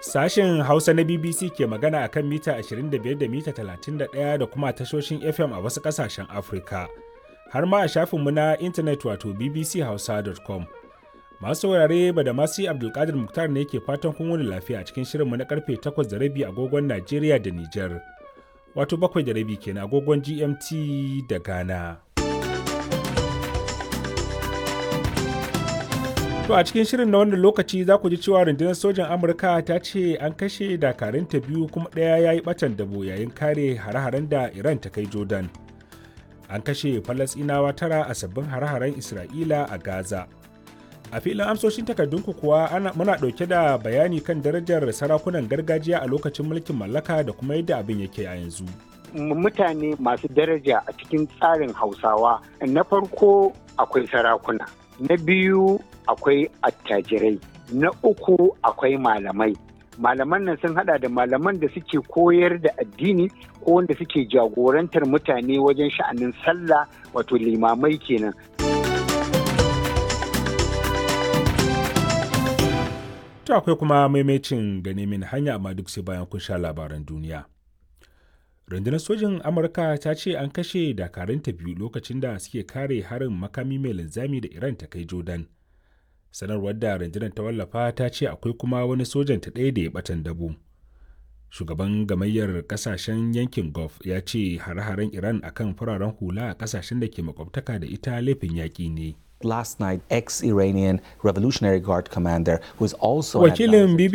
Sashen Hausa na BBC ke magana akan mita 25 da mita 31 da kuma tashoshin FM a wasu ƙasashen Afirka. Har ma a shafinmu na intanet wato bbchausa.com. Masu saurare ba da masu Abdulkadir Muktar ne ke fatan kun wani lafiya a cikin shirinmu na karfe 8 da rabi agogon Najeriya da Nijar. Wato bakwai da rabi kenan agogon GMT da Ghana. To a cikin shirin na wannan lokaci za ku ji cewa rundunar sojan Amurka ta ce an kashe dakarunta biyu kuma ɗaya ya yi ɓatan dabo yayin kare hare-haren da Iran ta kai Jordan. An kashe Falasɗinawa tara a sabbin hare-haren Isra'ila a Gaza. A filin amsoshin takardunku kuwa ana, muna ɗauke da bayani kan darajar sarakunan gargajiya a lokacin mulkin mallaka da kuma yadda abin yake a yanzu. Mutane masu daraja a cikin tsarin Hausawa na farko akwai sarakuna. na biyu akwai attajirai na uku akwai malamai malaman nan sun hada da malaman da suke koyar da addini ko wanda suke jagorantar mutane wajen sha'anin sallah wato limamai kenan to akwai kuma maimacin gane min hanya amma duk sai bayan kun sha labaran duniya rundunar sojin amurka ta ce an kashe dakarunta biyu lokacin da suke kare harin makami mai linzami da iran ta kai jordan sanarwar da rundunar ta wallafa ta ce akwai kuma wani sojan ta ɗaya da ya batan dabo shugaban gamayyar kasashen yankin gulf ya ce hare-haren iran akan fararen hula a kasashen da ke makwabtaka da ita laifin yaƙi ne last night ex-Iranian Revolutionary Guard commander who is also wakilin